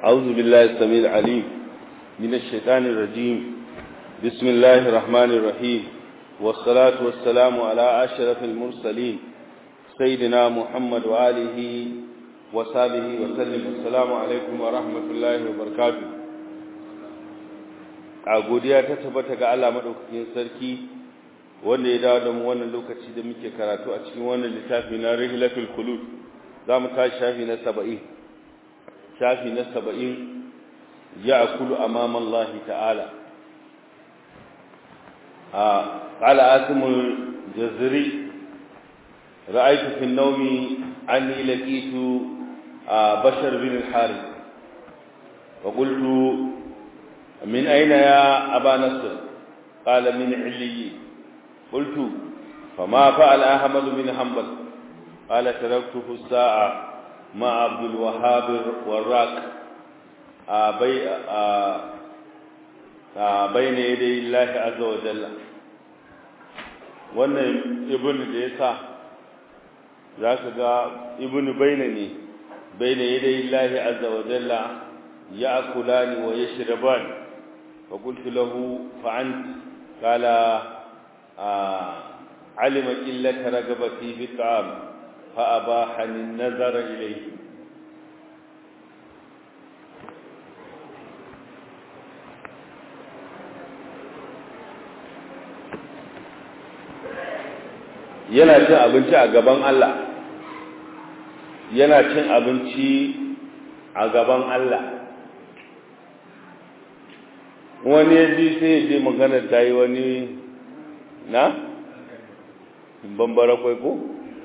أعوذ بالله السميع العليم من الشيطان الرجيم بسم الله الرحمن الرحيم والصلاة والسلام على أشرف المرسلين سيدنا محمد وآله وصحبه وسلم السلام عليكم ورحمة الله وبركاته a godiya ta tabbata ga Allah madaukakin sarki wanda ya dawo da mu wannan lokaci da muke karatu a cikin wannan littafi na Rihlatul Khulud zamu tashi shafi na 70 shafi na 70 ya'kulu amama Allah ta'ala a qala asimul jazri ra'aytu fi an-nawmi anni laqitu bashar bin al-harith wa qultu من أين يا أبا نصر قال من علي قلت فما فعل أحمد بن حنبل قال تركته الساعة مع عبد الوهاب والراك بي بين يدي الله عز وجل wannan ibn da ya sa za ka ga ibn baina ne baina yadda Allah azza wa jalla ya akulani wa yashrabani فقلت له فعنت قال آه علم قلة رغبتي في الطعام فأباحني النظر إليه yana cin abinci a gaban Allah yana cin abinci a gaban Allah wani ya ji sai ya je magana ta yi wani na bambara kwai ko?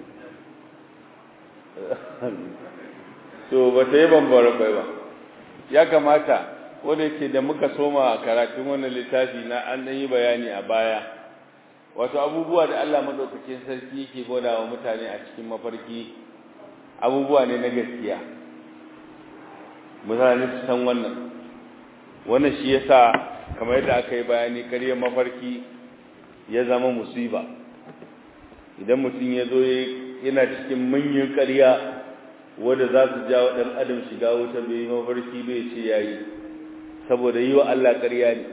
so ba ta yi bambara kwai ba ya kamata wadda ke da muka soma a karatun wannan littafi na an yi bayani a baya wato abubuwa da Allah maɗaukakin sarki yake gwada wa mutane a cikin mafarki abubuwa ne na gaskiya mutane su san wannan wannan shi yasa kamar yadda aka yi bayani ƙaryar mafarki ya zama musiba idan mutum ya zo yana cikin manyan ƙarya wadda za su jawo ɗan adam shiga wuta bai yi mafarki bai ce ya yi saboda yi wa Allah ƙarya ne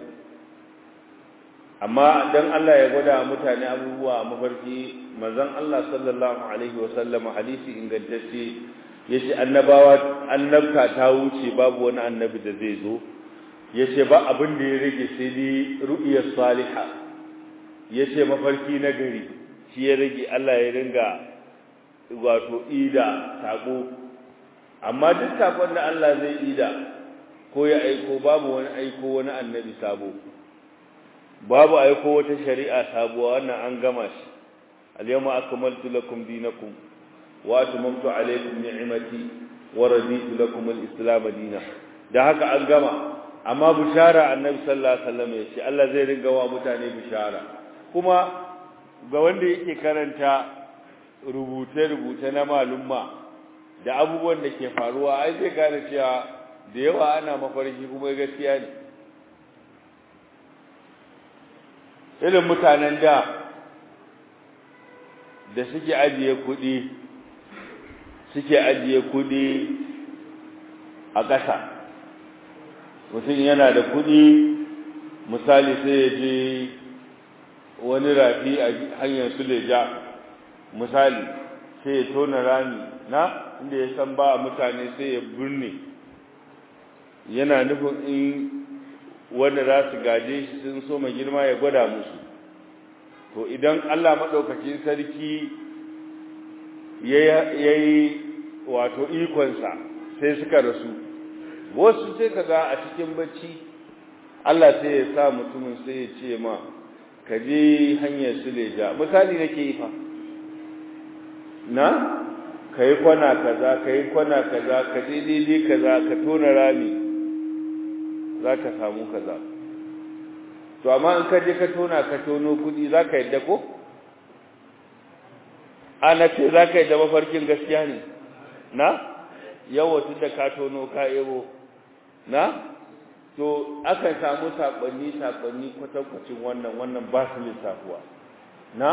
amma don Allah ya gwada mutane abubuwa a mafarki manzon Allah sallallahu alaihi wasallama hadisi ingantacce ya ce annabawa annabta ta wuce babu wani annabi da zai zo ya ce ba abin da ya rage sai dai ru'iyar saliha ya ce mafarki na gari shi ya rage Allah ya ringa wato ida sako amma duk sakon da Allah zai ida ko ya aiko babu wani aiko wani annabi sabo babu aiko wata shari'a sabuwa wannan an gama shi al-yawma akmaltu lakum dinakum wa atmamtu alaykum ni'mati wa raditu lakum al-islam dinan da haka an gama amma bishara annabi sallallahu alaihi wasallam yace Allah zai ringa wa mutane bishara kuma ga wanda yake karanta rubuce-rubuce na malumma da abubuwan da ke faruwa ai zai gane cewa da yawa ana mafarki kuma gaskiya ne irin mutanen da da suke ajiye kuɗi suke ajiye kuɗi a ƙasa mutum yana da kuɗi misali sai ya je wani rafi a hanyar suleja misali sai ya tona rami na inda ya san ba mutane sai ya birne yana nufin in wanda za su gaje shi sun so mai girma ya gwada musu to idan allah maɗaukakin sarki ya yi wato ikonsa sai suka rasu wasu sai ka ga a cikin bacci Allah sai ya sa mutumin sai ya ce ma ka je hanyar suleja misali nake yi fa na ka yi kwana kaza ka yi kwana kaza ka je daidai kaza ka tona rami za ka samu kaza to amma in ka je ka tona ka tono kudi za ka yadda ko ana ce za ka yadda mafarkin gaskiya ne na yawa tun da ka tono ka ebo na to akan samu sakonni sakonni kwatankwacin wannan wannan ba su lissafuwa na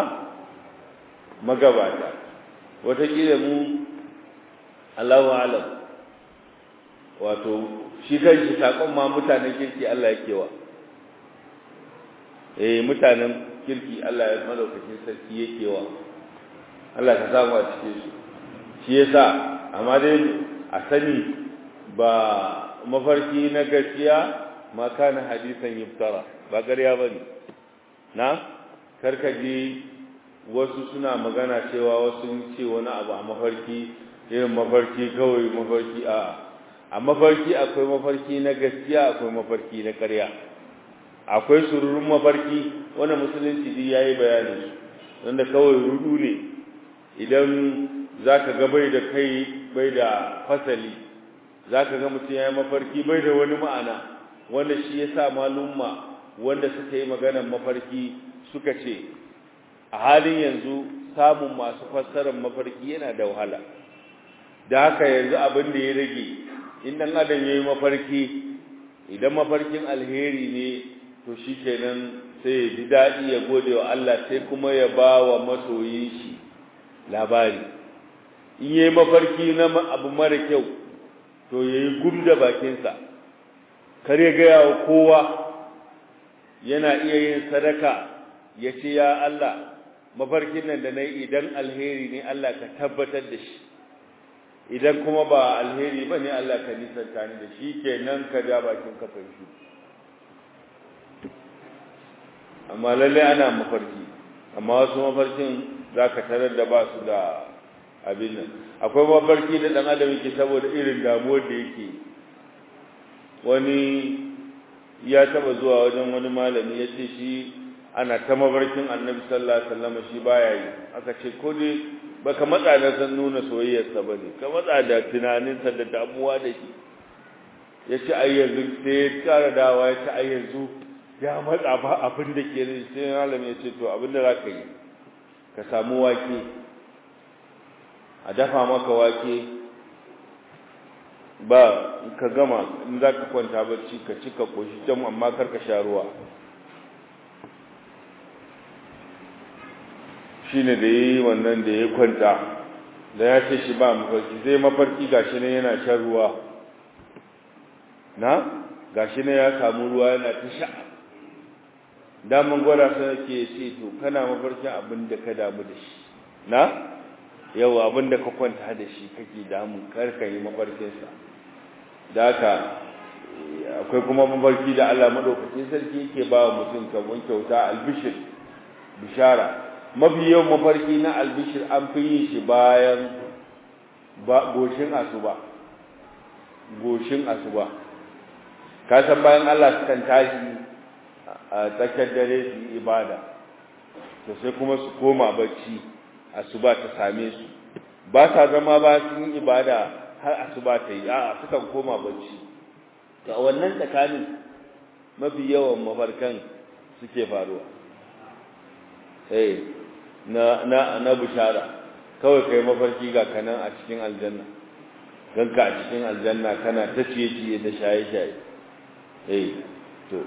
magabata wataƙila mu Allahu alam wato shi kanshi sakon ma mutanen kirki Allah yake wa eh mutanen kirki Allah ya madaukakin sarki yake wa Allah ka samu a cikin su shi yasa amma dai a sani ba mafarki na gaskiya ma kana hadisan yuftara ba ƙarya bane na karkaji wasu suna magana cewa wasu ce wani abu a mafarki irin mafarki kawai mafarki a a mafarki akwai mafarki na gaskiya akwai mafarki na ƙarya akwai sururun mafarki wanda musulunci duk yayi bayani wanda kawai rudu ne idan zaka ga bai da kai bai da fasali zaka ga mutum yayi mafarki bai da wani ma'ana wanda shi yasa malumma wanda suka yi maganar mafarki suka ce a halin yanzu samun masu fassarar mafarki yana da wahala da haka yanzu abin da ya rage in dan adam yayi mafarki idan mafarkin alheri ne to shikenan sai ya ji dadi ya gode wa Allah sai kuma ya ba wa masoyin shi labari in yayi mafarki na abu mara kyau to yayi gumda bakinsa kar ya ga wa kowa yana iya yin sadaka ya ce ya Allah mafarkin nan da na yi idan alheri ne Allah ka tabbatar da shi idan kuma ba alheri ba ne Allah ka nisanta ni da shi ke nan ka ja bakin kafin shi amma lallai ana mafarki amma wasu mafarkin za ka tarar da ba su da abin nan akwai mafarki da ɗan adam yake saboda irin damuwar da yake wani ya taba zuwa wajen wani malami ya ce shi ana ta mabarkin annabi sallallahu alaihi wasallam shi baya yi aka ce ko dai baka matsa da san nuna soyayyarsa bane ka matsa da tunaninsa da damuwa da shi ya ce ai yanzu sai ya kara dawa ya ce ai yanzu ya matsa ba abin da ke rai sai malami ya ce to abin da zaka yi ka samu wake a dafa maka wake ba ka gama in za ka kwanta bacci ka ci ka koshi can amma kar ka sha ruwa shi ne da ya yi wannan da ya kwanta da ya ce shi ba mafarki zai mafarki gashi ne yana shan ruwa na gashi ne ya samu ruwa yana ta sha daman gwada sun ke ce to kana mafarkin abin da ka damu da shi na yau abin da ka kwanta da shi kake damu kar ka yi mafarkinsa da haka akwai kuma mafarki da Allah madaukakin sarki yake ba wa mutum kamar kyauta albishir bishara mafi yawan mafarki na albishir an fi yin shi bayan goshin asuba goshin asuba ka san bayan Allah sukan tashi a tsakiyar dare su yi ibada to sai kuma su koma bacci asuba ta same su ba sa zama ba sun yi ibada har asuba ta yi a'a sukan koma bacci to a wannan tsakanin mafi yawan mafarkan suke faruwa eh na na na bushara kawai kai mafarki ga kanan a cikin aljanna ganka a cikin aljanna kana ta ciye ciye da shaye shaye eh to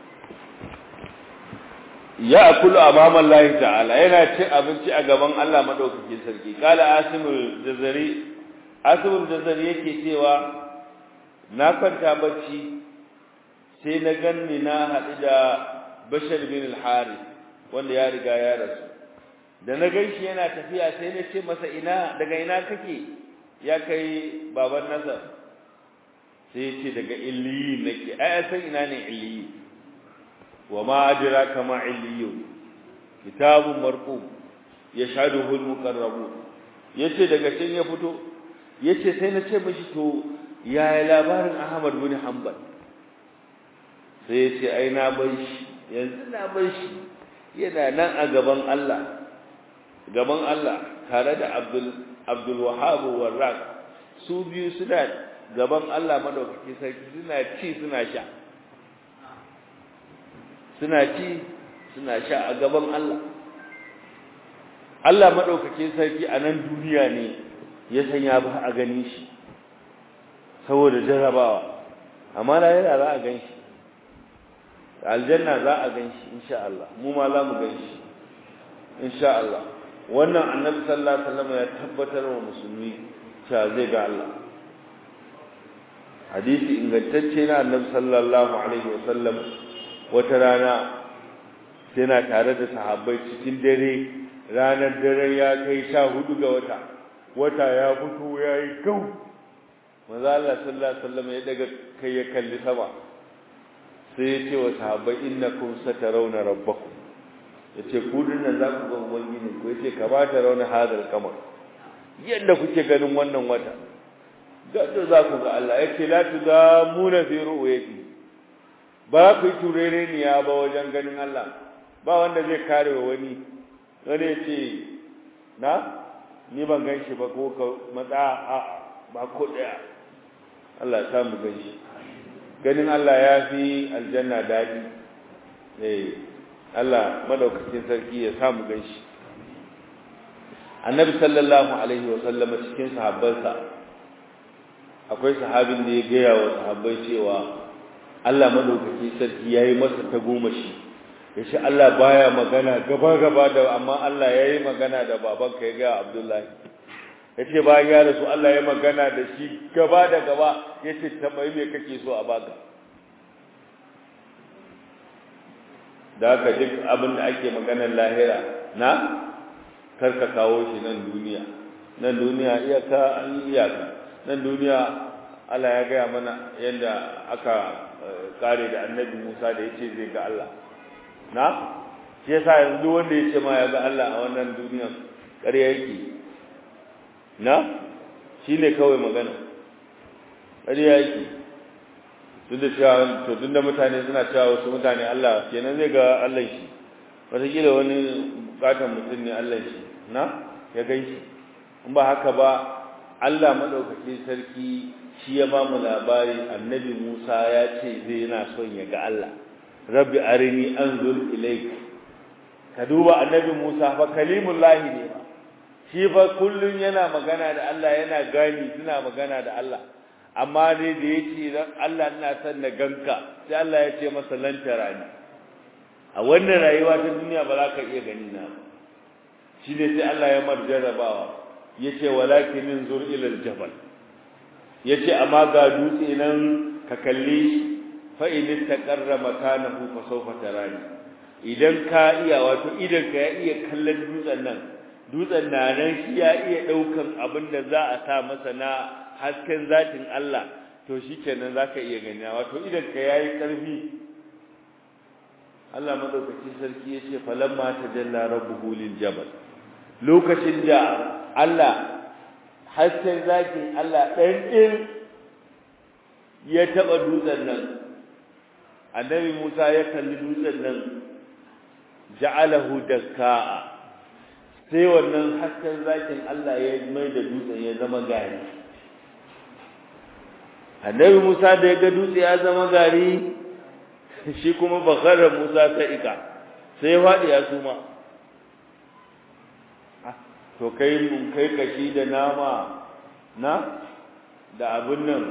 ya akulu amama Allah ta'ala yana cin abinci a gaban Allah madaukakin sarki kala asimul jazari asimul jazari yake cewa na kwanta bacci sai na ganni na haɗu da bashar bin al-harith wanda ya riga ya rasu da na ganshi yana tafiya sai na ce masa ina daga ina kake ya kai baban nasar sai ya ce daga illiyi nake ai san ina ne illiyi wa ma adraka ma illiyu kitabun marqum yashhaduhu al-muqarrabun yace daga can ya fito yace sai na ce mishi to yaya labarin Ahmad bin Hanbal sai yace ai na bar shi yanzu na bar shi yana nan a gaban Allah gaban Allah tare da Abdul Abdul Wahhab Warraq su biyu suna gaban Allah madaukaki sarki suna ci suna sha suna ci suna sha a gaban Allah Allah madaukakin sarki a nan duniya ne ya sanya ba a gani shi saboda jarabawa amma da yana za a gan shi aljanna za a gan shi insha Allah mu ma za mu gan shi insha Allah wannan annabi sallallahu alaihi wasallam ya tabbatar wa musulmi cewa zai ga Allah hadisi ingantacce na annabi sallallahu alaihi wasallam wata rana yana tare da sahabbai cikin dare ranar dare ya kai sha hudu ga wata wata ya fito ya yi gau manzo Allah sallallahu alaihi wasallam ya daga kai ya kalli sama sai ya ce wa sahabbai innakum satarawna rabbakum yace ku dinnan za ku ga ubangiji ku yace ka ba ta rauna hadal kamar yadda kuke ganin wannan wata gadda za ku ga Allah yace la tudamuna fi ru'yati ba ku turere ni ya ba wajen ganin Allah ba wanda zai kare wa wani wani yace na ni ban ganshi ba ko ka matsa a ba ko daya Allah ya samu ganshi ganin Allah ya fi aljanna dadi eh Allah madaukakin sarki ya samu ganshi Annabi sallallahu alaihi wa sallama cikin sahabbansa akwai sahabin da ya gaya wa sahabbai cewa Allah madaukakin sarki yayi masa tagomashi yace Allah baya magana gaba gaba da amma Allah yayi magana da babanka ya ga Abdullahi yace bayan ya rasu Allah ya magana da shi gaba da gaba yace tambayi me kake so a baka da haka duk abin da ake maganar lahira na karka kawo shi nan duniya nan duniya iyaka an iyaka nan duniya Allah ya gaya mana yadda aka kare da annabi Musa da yace zai ga Allah na shi yasa yanzu wanda yace ma ya ga Allah a wannan duniya ƙarya yake na shine kawai magana ƙarya yake duk da cewa to duk da mutane suna cewa wasu mutane Allah kenan zai ga Allah shi wataƙila wani bukatan mutum ne Allah shi na ya gan shi in ba haka ba Allah maɗaukakin sarki shi ya ba mu labari annabi Musa ya ce zai yana son ya ga Allah rabbi arini anzur ilayk ka duba annabi Musa fa kalimullahi ne ba shi fa kullun yana magana da Allah yana gani suna magana da Allah amma dai da yake dan Allah ina son na ganka sai Allah ya ce masa lantara ni a wannan rayuwa ta duniya ba za ka iya gani na shi ne sai Allah ya marjarabawa yace walakin inzur ila aljabal yace amma ga dutse nan ka kalle shi fa in taqarra makanahu fa sawfa tarani idan ka iya wato idan ka ya iya kallon dutsen nan dutsen na nan shi ya iya daukan abin da za a sa masa na hasken zatin Allah to shikenan zaka iya gani wato idan ka yayi karfi Allah madaukakin sarki yace falamma tajalla rabbuhu lil jabal lokacin da Allah hasken zakin Allah dan din ya taba dutsen nan annabi Musa ya kalli dutsen nan ja'alahu dakka'a sai wannan hasken zakin Allah ya mai da dutsen ya zama gari annabi Musa da ya ga dutse ya zama gari shi kuma bakara Musa ta ika sai ya faɗi ya suma to kai mun kai kashi da nama na da abun nan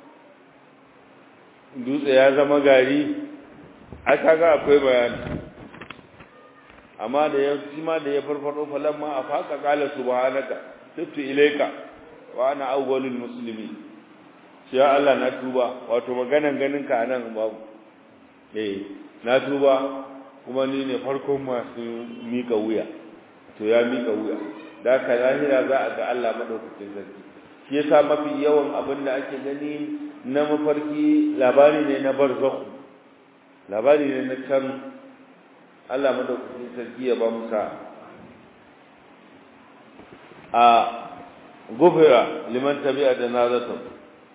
dutse ya zama gari a kaga akwai bayani amma da ya shi ma da ya farfado falamma a faka qala subhanaka tubtu ilayka wa ana awwalul muslimin ya Allah na tuba wato maganan ganin ka nan babu eh na tuba kuma ni ne farkon masu mika wuya to ya mika wuya da ka lahira za a ga Allah madaukakin sarki shi yasa mafi yawan abin da ake gani na mafarki labari ne na barzakh labari ne na can Allah madaukakin sarki ya ba mu sa a gufira liman tabi'a da nazatu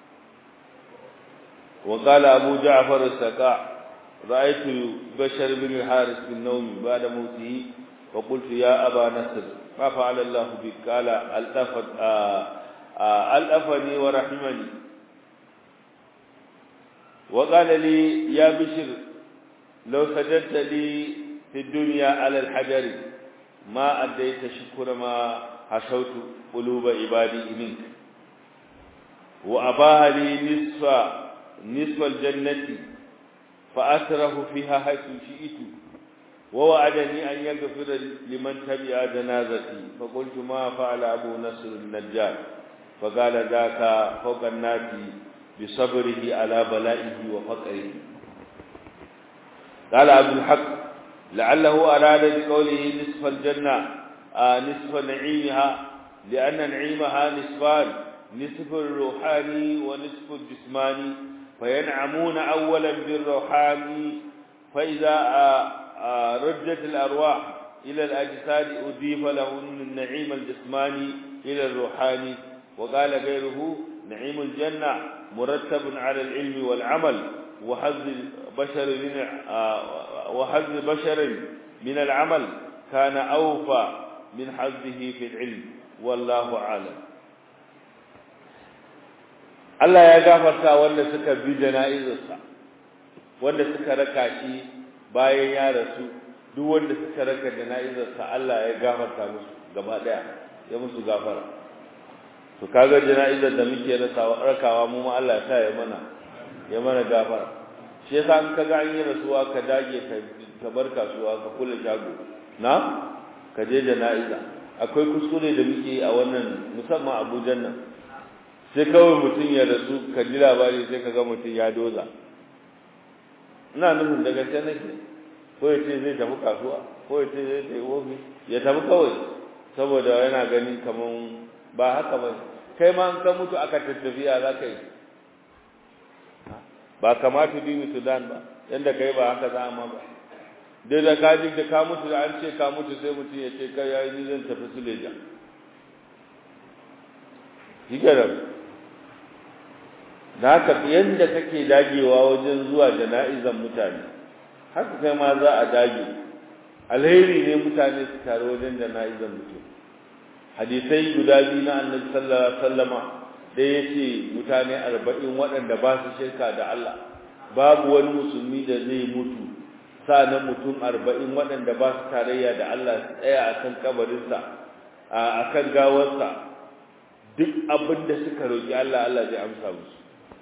وقال أبو جعفر السقاء رأيت بشر بن الحارث بالنوم بعد موته وقلت يا أبا نصر ما فعل الله بك قال ألأفت ألأفني ورحمني وقال لي يا بشر لو سجدت لي في الدنيا على الحجر ما أديت شكر ما حشوت قلوب عبادي منك وأباها لي نصف نصف الجنة فأسره فيها حيث شئت ووعدني أن يغفر لمن تبع جنازتي فقلت ما فعل أبو نصر النجار فقال ذاك فوق الناس بصبره على بلائه وفقره قال عبد الحق لعله أراد بقوله نصف الجنة آه نصف نعيمها لأن نعيمها نصفان نصف الروحاني ونصف الجسماني فينعمون أولا بالروحاني فإذا آه آه رجت الأرواح إلى الأجساد أضيف لهن النعيم الجسماني إلى الروحاني وقال غيره نعيم الجنة مرتب على العلم والعمل وحظ بشر من وحظ بشر من العمل كان أوفى من حظه في العلم والله أعلم Allah ya gafarta wanda suka bi jana'izarsa wanda suka raka shi bayan ya rasu duk wanda suka raka jana'izarsa Allah ya gafarta musu gaba daya ya musu gafara to kaga jana'izar da muke rasawa rakawa mu ma Allah ya sa ya mana ya mana gafara shi yasa in kaga an yi rasuwa ka dage ka ka bar kasuwa ka kula shago na ka je jana'iza akwai kuskure da muke a wannan musamman Abuja nan sai kawai mutum ya rasu ka ji labari sai ka ga mutum ya doza ina nufin daga sai nake ko ya ce zai tafi kasuwa ko ya ce zai tafi ofis ya tafi kawai saboda yana gani kaman ba haka ba kai ma an ka mutu aka tattafiya za ka yi ba kamata dini sudan ba yadda kai ba haka za ma ba dai da ka ji da ka mutu da an ce ka mutu sai mutum ya ce kai yayi ni zan tafi suleja shi da haka yadda kake dagewa wajen zuwa jana'izan mutane haka kai ma za a dage alheri ne mutane su taru wajen jana'izan mutum hadisai guda biyu na annabi sallallahu alaihi wasallama da yace mutane 40 waɗanda ba su shirka da Allah babu wani musulmi da zai mutu sanan mutum 40 waɗanda ba su tarayya da Allah su tsaya akan kabarinsa akan gawarsa duk abin da suka roki Allah Allah zai amsa musu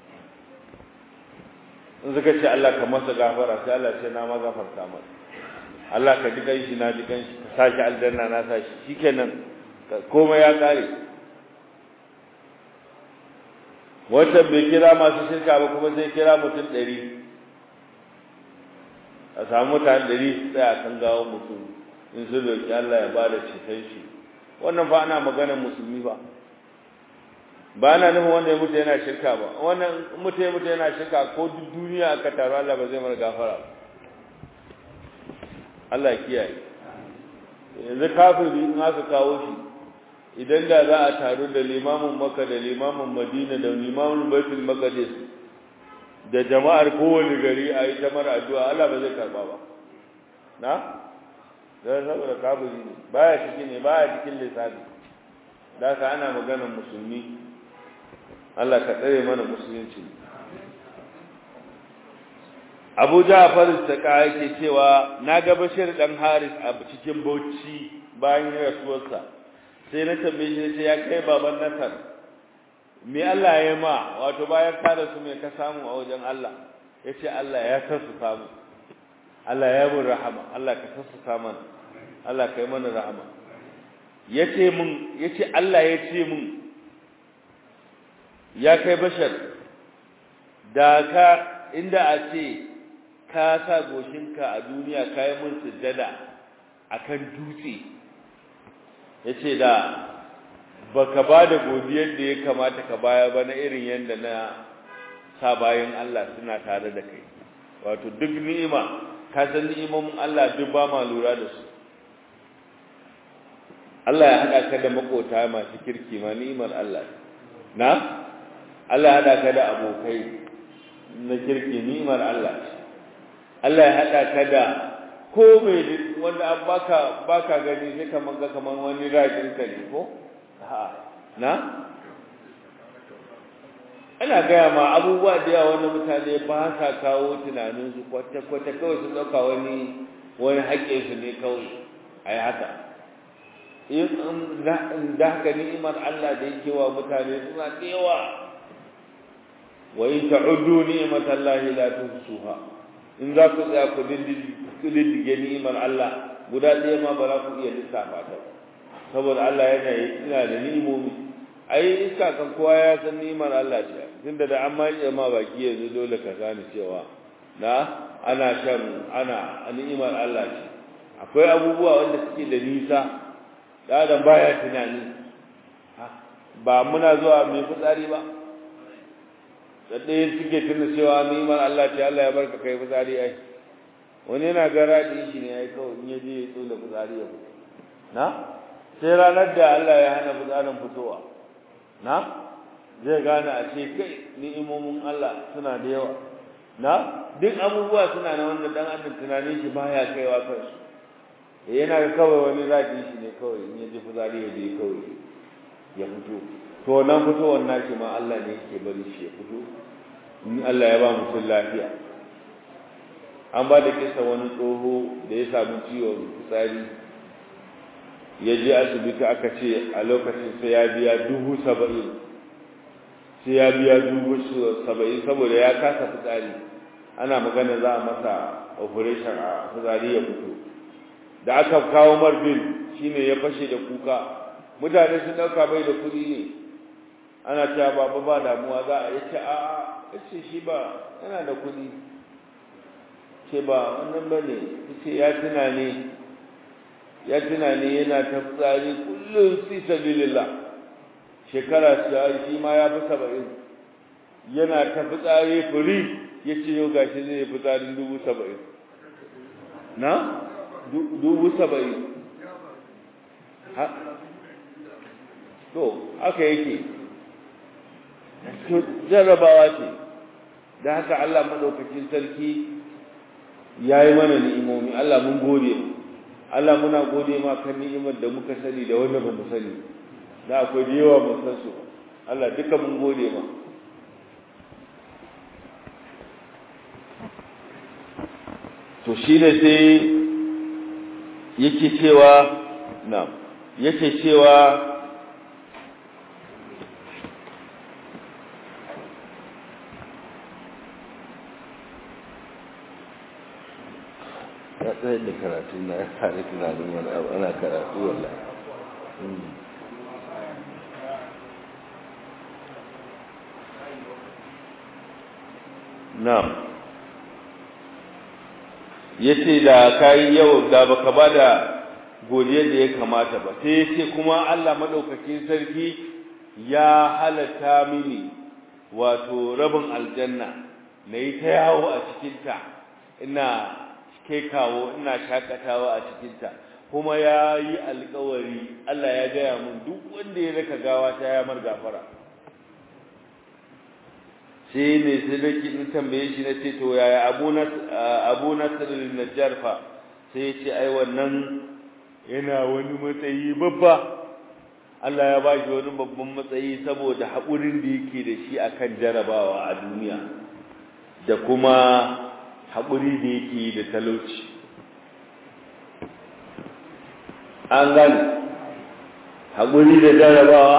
in suka ce Allah ka masa gafara sai Allah ce na ma gafarta masa Allah ka ji kanshi na ji kanshi ka sashi aljanna na sashi shikenan komai ya kare wata bai kira masu shirka ba kuma sai kira mutum ɗari a samu mutane ɗari su tsaya kan gawon mutum in sun roƙi Allah ya ba da ceton shi wannan fa ana maganar musulmi ba ba na nufin wanda ya mutu yana shirka ba wannan mutu ya mutu yana shirka ko duk duniya aka taru Allah ba zai mara gafara Allah kiyaye yanzu kafiri in aka kawo shi idan da za a taru da limamin Makka da limamin Madina da limamin Baitul Maqdis da jama'ar kowane gari a yi ta mara addu'a Allah ba zai karba ba na da saboda kafiri ne baya cikin ne baya cikin lissafi da ka ana maganar musulmi Allah ka tsare mana musulunci Abu Ja'far Saka yake cewa na ga Bashir dan Haris a cikin Bauchi bayan rasuwarsa sai na tambaye shi sai ya kai baban Nasar me Allah ya ma wato bayan ka rasu me ka samu a wajen Allah yace Allah ya kasu samu Allah ya mun rahama Allah ka sassa mana Allah kai mana rahama yace mun yace Allah ya ce mun ya kai bashar da ka inda a ce ka sa goshinka a duniya ka yi mun sujjada akan dutse yace da baka ba da godiyar da ya kamata ka baya ba na irin yanda na sa bayan Allah suna tare da kai wato duk ni'ima ka san ni'imomin Allah duk ba ma lura da su Allah ya haɗa ka da makota masu kirki ma ni'imar Allah na Allah ya haɗa ka da abokai na kirki ni'imar Allah Allah ya haɗa ka da ko mai wanda an baka baka gani sai kaman ga kaman wani rajin ka ne ko ha na ana gaya ma abubuwa da yawa wanda mutane ba sa kawo tunanin su kwata kwata kawai sun dauka wani wani haƙƙin su ne kawai ai haka in da haka ni'imar Allah da yake wa mutane suna da yawa wa in ta'uddu ni'matallahi la tuhsuha in za ku tsaya ku diddige ni'imar Allah guda ɗaya ma ba za ku iya lissafa ta saboda Allah yana yana da ni'imomi ai iska kan kowa ya san ni'imar Allah ce tunda da an mai ma baki yanzu dole ka gane cewa na ana shan ana ni'imar Allah ce akwai abubuwa wanda suke da nisa da adam baya tunani ba muna zuwa mai fitsari ba da ɗaya suke tuna cewa ni'imar Allah ce Allah ya barka kai fitsari ai wani yana gara da shi ne ai kawai in ya je ya tsola fitsari ya fito na sai ranar da Allah ya hana fitsarin fitowa na zai gane a ce kai ni'imomin Allah suna da yawa na duk abubuwa suna na wanda dan adam tunanin shi baya kaiwa kansu yana ga kawai wani zaki shi ne kawai in ya ji fitsari ya je kawai ya fito to nan fitowar nashi ma Allah ne yake bari shi ya fito in Allah ya ba mutum lafiya an ba da kisa wani tsoho da ya samu ciwon fitsari ya je asibiti aka ce a lokacin sai ya biya dubu saba'in sai ya biya dubu saba'in saboda ya kasa fitsari ana magana za a masa operation a fitsari ya fito da aka kawo marbin shine ya fashe da kuka mutane sun dauka bai da kuɗi ne ana cewa baba ba damuwa za a yace a a yace shi ba yana da kuɗi ce ba wannan bane yace ya tuna ne ya tuna ne yana ta fitsari kullum fi sabilillah shekara shi ma ya fi saba'in yana ta fitsari furi ya ce yau gashi zai yi fitsarin dubu saba'in na dubu saba'in to haka yake jarrabawa ce da haka Allah maɗaukakin sarki ya yi mana ni'imomi Allah mun gode Allah muna gode ma kan ni'imar da muka sani da wanda ba mu sani da akwai da yawa mun san su Allah duka mun gode ma to shi ne sai yake cewa na yake cewa ya tsaye da karatu na ya tare tunanin wani abu ana karatu wallahi na'am yace da kai yau da baka bada godiya da ya kamata ba sai yace kuma Allah madaukakin sarki ya halatta mini wato rabin aljanna nayi ta yawo a cikin ta ina kai kawo ina shakatawa a cikin ta kuma yayi alƙawari Allah ya gaya mun duk wanda ya raka gawa ta ya mar gafara sai ne sai da kin tambaye shi na ce to yaya Abu Nas Abu Nasr al-Najjar fa sai ya ce ai wannan yana wani matsayi babba Allah ya ba shi wani babban matsayi saboda haƙurin da yake da shi akan jarabawa a duniya da kuma haƙuri da yake da talauci an gani haƙuri da jarabawa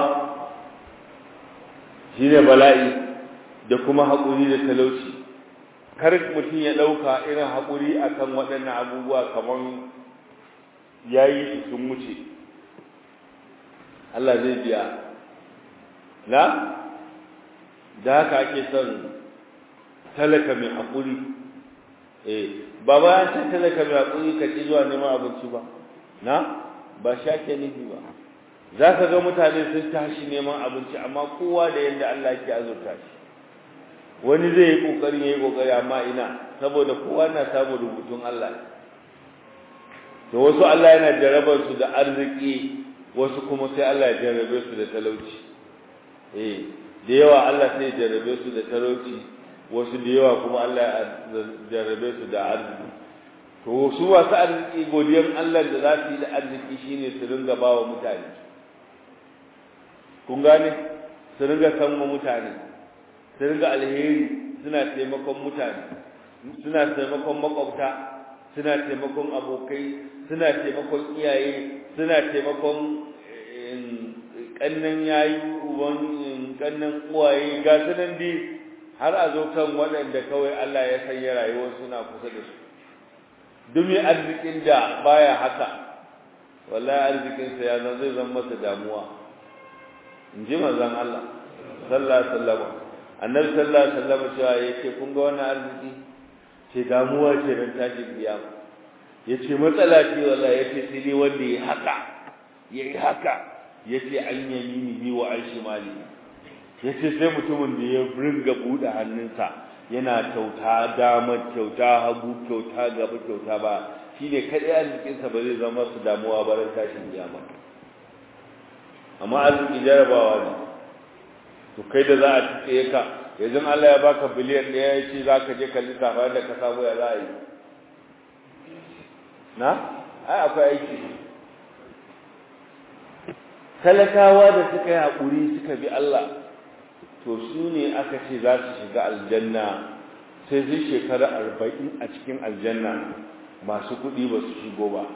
shi ne bala'i da kuma haƙuri da talauci kar mutum ya ɗauka irin haƙuri akan waɗannan abubuwa kamar ya yi su sun wuce Allah zai biya na da haka ake son talaka mai haƙuri eh ba ba an san talaka mai haƙuri ka ci zuwa neman abinci ba na ba shi ake nufi ba za ka ga mutane sun tashi neman abinci amma kowa da yadda Allah ke azurta shi wani zai yi ƙoƙari ya yi ƙoƙari amma ina saboda kowa na samun rubutun Allah to wasu Allah yana jarabar su da arziki wasu kuma sai Allah ya jarabe su da talauci eh da yawa Allah sai ya jarabe su da talauci wasu da yawa kuma Allah ya jarabe su da arziki to su wasu arziki godiyar Allah da za su yi da arziki shine su ringa bawa mutane kun gane su ringa sanwa mutane su ringa alheri suna taimakon mutane suna taimakon makwabta suna taimakon abokai suna taimakon iyaye suna taimakon kannan yayi uban kannan uwaye ga sunan di har a zo kan waɗanda kawai Allah ya sanya rayuwar suna kusa da su dumi arzikin da baya haka wallahi arzikin sa ya zan zai zama masa damuwa in ji manzon Allah sallallahu alaihi wasallam annabi sallallahu alaihi wasallam cewa yace kun ga wannan arziki ce damuwa ce ran tashin kiyama yace matsala ce wallahi yace sai dai wanda ya haka yayi haka yace an yamini wa an shimali yace sai mutumin da ya ringa bude hannunsa yana kyauta dama kyauta hagu kyauta gaba kyauta ba shine kadai arzikinsa ba zai zama su damuwa ba ran tashin kiyama amma arziki jarabawa ne to kai da za a tsaye ka yanzu Allah ya baka biliyan ɗaya ya ce za ka je ka lissafa da ka samu ya za a yi na ai akwai aiki talakawa da suka yi haƙuri suka bi Allah to su ne aka ce za su shiga aljanna sai zai shekara arba'in a cikin aljanna masu kuɗi ba su shigo ba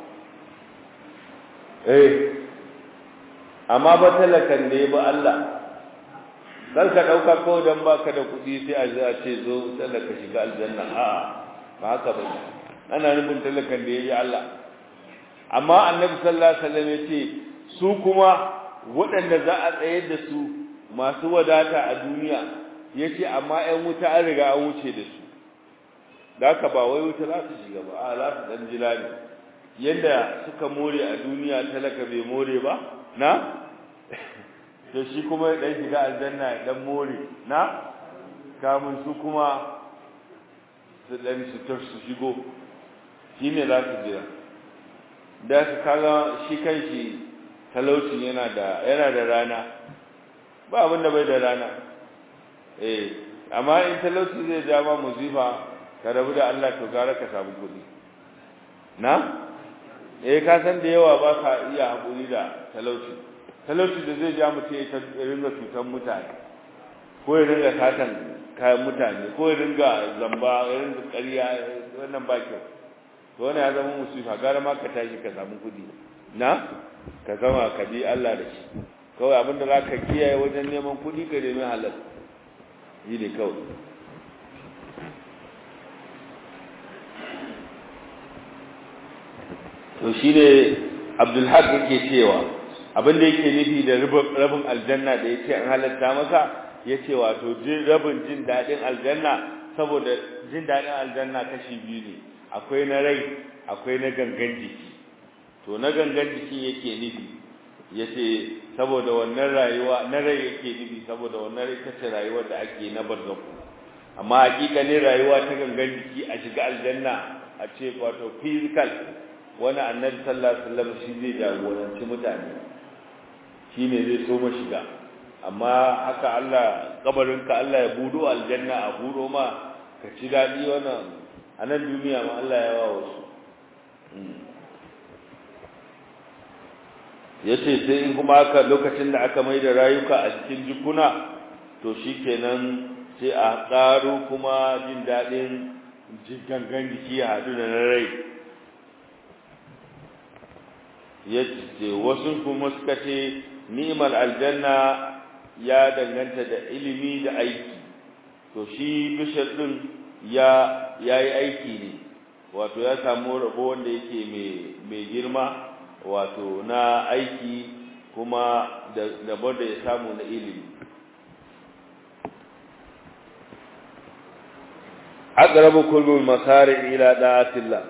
eh amma ba talakan da ya ba Allah kar ka ɗauka ko don ba ka da kuɗi sai a za a ce zo talaka shiga aljanna a ba haka ba ana nufin talakan da ya yi Allah amma annabi sallallahu alaihi wasallam ya ce su kuma waɗanda za a tsayar da su masu wadata a duniya ya ce amma 'yan wuta an riga an wuce da su da haka ba wai wuta za su shiga ba a za su ɗan jira ne yadda suka more a duniya talaka bai more ba na to shi kuma ya ɗan shiga aljanna ya ɗan more na kamun su kuma su ɗan su su shigo shi ne za su jira da su kaga shi kan shi talaucin yana da yana da rana ba abin da bai da rana eh amma in talauci zai ja ma musifa ka rabu da Allah to gara ka samu kuɗi na eh ka san da yawa ba ka iya haƙuri da talauci talauci da zai ja mutum ya ringa cutar mutane ko ya ringa satan kayan mutane ko ya ringa zamba ya ringa ƙarya wannan ba kyau to wannan ya zama musifa gara ma ka tashi ka samu kuɗi na ka zama ka bi Allah da shi kawai abinda za ka kiyaye wajen neman kuɗi ka nemi halal yi ne kawai to shi ne abdulhaq yake cewa abinda yake nufi da rabin aljanna da ya ce an halatta masa ya ce wato rabin jin daɗin aljanna saboda jin daɗin aljanna kashi biyu ne akwai na rai akwai na gangan jiki to na gangan jiki yake nufi ya ce saboda wannan rayuwa na rai yake nufi saboda wannan rai ta ce rayuwar da ake na barzaku amma hakikanin rayuwa ta gangan jiki a shiga aljanna a ce wato physical wani annabi sallallahu alaihi wasallam shi zai jagoranci mutane shi ne zai so ma shiga amma haka Allah kabarinka Allah ya budo aljanna a budo ma ka ci daɗi wannan a nan duniya ma Allah ya wa wasu ya ce sai in kuma aka lokacin da aka mai da rayuka a cikin jikuna to shi kenan sai a ƙaro kuma jin daɗin gangan jiki a haɗu da na rai ya ce wasu kuma suka ce ni'imar aljanna ya danganta da ilimi da aiki to shi bishar ɗin ya yi aiki ne wato ya samu rabo wanda yake mai girma wato na aiki kuma da da ya samu na ilimi aqrabu kullu masari ila da'atillah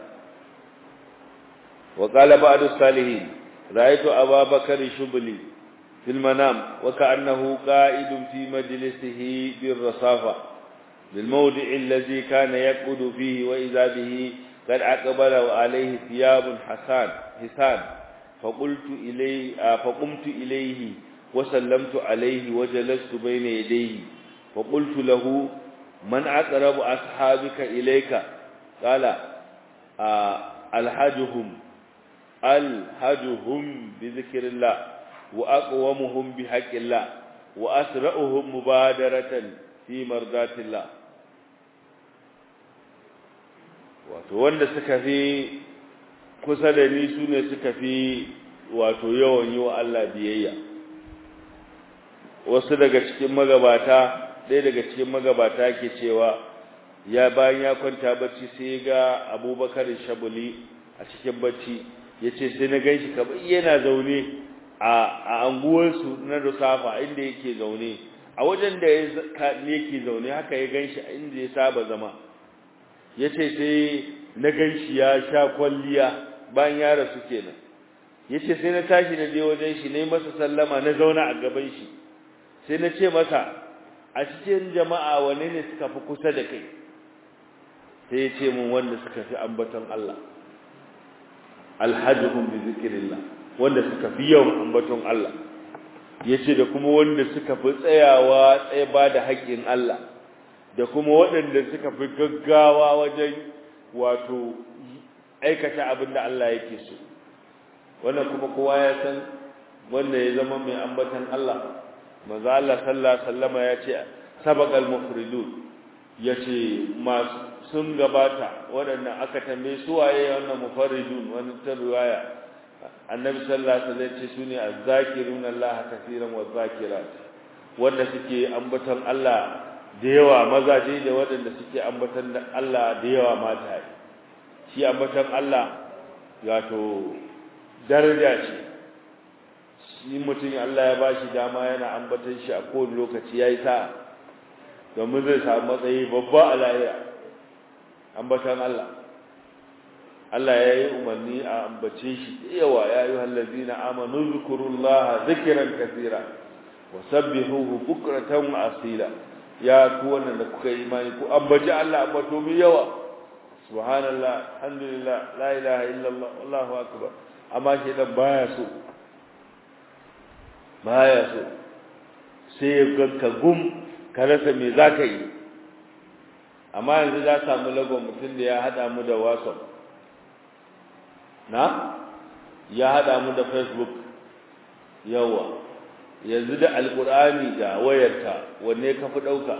wa qala ba'du salihin ra'aytu ababakar shubli fil manam wa ka'annahu qa'idun fi majlisihi bir rasafa بالموضع الذي كان يقعد فيه وإذا به قد أقبل وعليه ثياب حسان حسان فقلت إليه فقمت إليه وسلمت عليه وجلست بين يديه فقلت له من أقرب أصحابك إليك قال ألحجهم ألحجهم بذكر الله وأقومهم بحق الله وأسرعهم مبادرة في مرضات الله wato wanda suka fi kusa da ni su ne suka fi wato yawan yi wa Allah biyayya wasu daga cikin magabata ɗaya daga cikin magabata ke cewa ya bayan ya kwanta bacci sai ga abubakar shabuli a cikin bacci ya ce sai na ganshi kamar yana zaune a anguwarsu na rusafa inda yake zaune a wajen da yake zaune haka ya ganshi inda ya saba zama yace sai na ganshi ya sha kwalliya bayan ya rasu kenan yace sai na tashi na je wajen shi nayi masa sallama na zauna a gaban shi sai na ce masa a cikin jama'a wane ne suka fi kusa da kai sai ya ce mun wanda suka fi ambaton Allah alhajjuhum bi zikrillah wanda suka fi yawan ambaton Allah yace da kuma wanda suka fi tsayawa tsaye ba da haƙƙin Allah da kuma waɗanda suka fi gaggawa wajen wato aikata abin da Allah yake so wannan kuma kowa ya san wanda ya zama mai ambaton Allah manzo Allah sallallahu alaihi wasallama yace sabaqal mufridun yace masu sun gabata waɗannan aka tambaye su waye wannan mufarridun wani ta riwaya annabi sallallahu alaihi wasallam ce sune azzakirun Allah kaseeran wa zakirat wanda suke ambaton Allah da yawa mazaje da waɗanda suke ambaton Allah da yawa mata shi ambaton Allah wato daraja ce shi mutum Allah ya bashi dama yana ambaton shi a kowane lokaci yayi sa domin zai samu matsayi babba a lahira ambatan Allah Allah ya yi umarni a ambace shi da yawa ya yi hallazina amanu zukurullaha zikiran kasira wa sabbihuhu bukratan wa asila ya ku wannan da kuka yi imani ku ambaci Allah ambato mu yawa subhanallah alhamdulillah la ilaha illallah wallahu akbar amma shi dan baya so baya so sai ya ganka gum ka rasa me zaka yi amma yanzu za samu lagon mutum da ya hada mu da whatsapp na ya hada mu da facebook yawa yanzu da alkur'ani da wayarka wanne ka fi ɗauka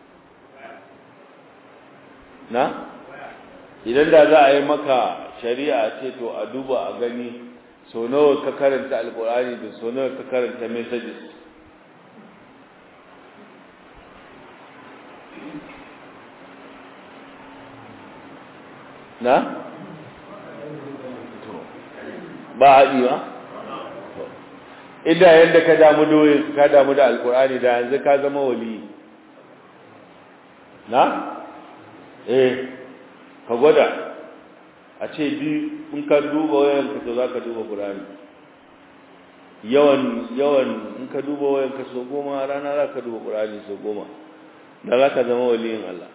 na idan da za a yi maka shari'a ce to a duba a gani so nawa ka karanta alkur'ani da so nawa ka karanta messages na? ba haɗi ba? inda yadda ka damu doye ka damu da alkur'ani da yanzu ka zama wali na? eh ka gwada a ce bi in ka duba wayanka to za ka duba ƙur'ani yawan yawan in ka duba wayanka so goma rana za ka duba ƙur'ani so goma da za ka zama waliyin Allah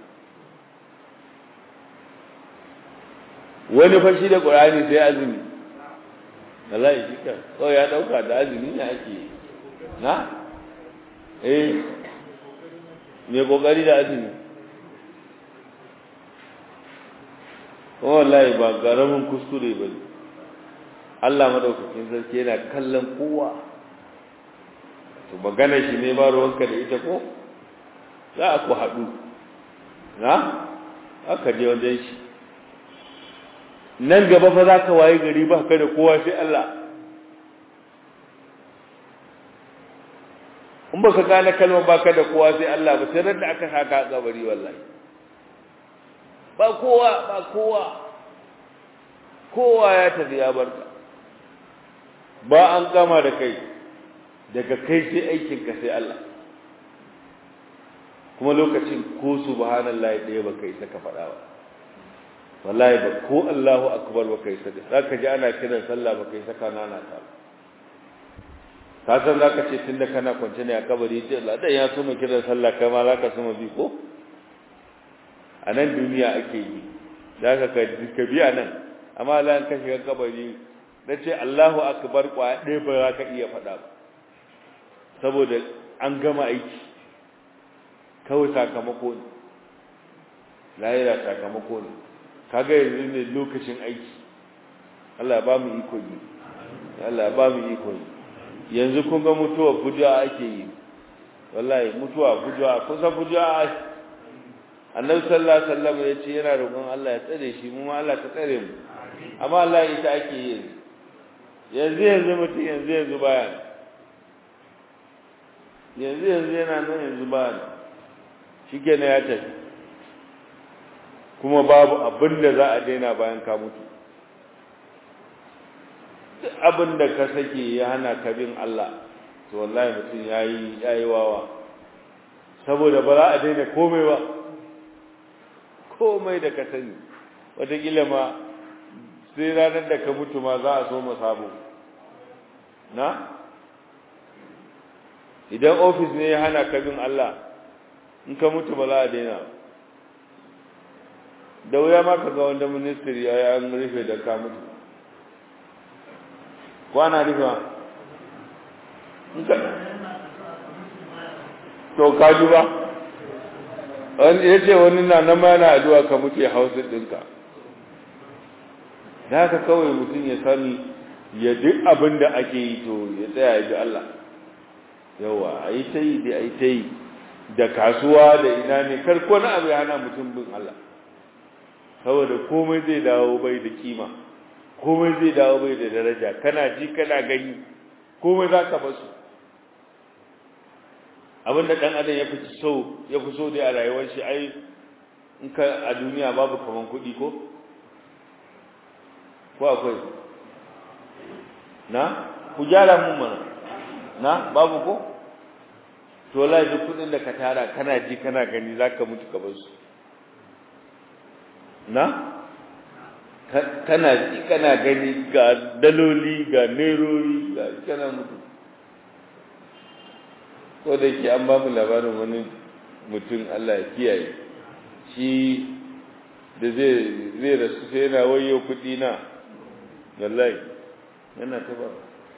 wani fashi da ƙur'ani sai azumi wallahi shi kan kawai ya ɗauka da azumi ne ake na eh me kokari da azumi kuma wallahi ba garamin kuskure ba ne Allah madaukakin sarki yana kallon kowa to magana shi ne ba ruwanka da ita ko za a ku haɗu na aka je wajen shi nan gaba fa za ka waye gari ba ka da kowa sai Allah in ba ka gane kalmar ba ka da kowa sai Allah ba sai ran da aka haka a kabari wallahi ba kowa ba kowa kowa ya tafi ya barka ba an gama da kai daga kai sai aikinka sai Allah kuma lokacin ko subhanallahi ɗaya ba kai saka faɗa ba wallahi ba ko Allahu akbar ba kai saka zaka ji ana kiran sallah ba kai saka nana ta ka san zaka ce tunda kana kwance ne a kabari ce Allah dan ya so mu kiran sallah kai ma zaka so mu bi ko a nan duniya ake yi zaka ka ka bi a nan amma Allah ka shiga kabari da ce Allahu akbar kwa ɗaya ba za ka iya faɗa ba saboda an gama aiki kawai sakamako ne lahira sakamako ne kaga yanzu ne lokacin aiki Allah ba mu iko yi Allah ba mu iko yi yanzu kun ga mutuwa fujuwa ake yi wallahi mutuwa fujuwa kusa fujuwa annabi sallallahu alaihi wasallam ya ce yana roƙon Allah ya tsare shi mu ma Allah ta tsare mu amma Allah ita ake yi yanzu yanzu mutum yanzu yanzu baya yanzu yanzu yana nan yanzu baya shi kenan ya tafi kuma babu abin da za a daina bayan ka mutu abin da ka sake ya hana ka bin Allah to wallahi mutum yayi yayi wawa saboda ba za a daina komai ba komai da ka sani wataƙila ma sai ranar da ka mutu ma za a so mu sabo na idan ofis ne ya hana ka bin Allah in ka mutu ba za a daina da wuya ma ka ga wanda ministry ya yi an rufe da ka mutu kwana rufe to ka ji ba wani ya ce wani na na mana addu'a ka mutu ya hausa ɗinka da haka kawai mutum ya sani ya duk abin da ake yi to ya tsaya ya ji Allah yawa a yi ta yi da a yi ta yi da kasuwa da ina ne karko na abu ya hana mutum bin Allah saboda komai zai dawo bai da kima komai zai dawo bai da daraja kana ji kana gani komai za ka basu abinda dan adam ya fi so ya fi so dai a rayuwar shi ai in ka a duniya babu kaman kuɗi ko ko akwai na ku gyara mun mana na babu ko to wallahi duk kuɗin da ka tara kana ji kana gani zaka mutu ka bar su na kana ji kana gani ga daloli ga nerori ga kana mutu ko da ke an ba mu labarin wani mutum Allah ya kiyaye shi da zai zai rasu sai yana wayo kudi na wallahi yana ta ba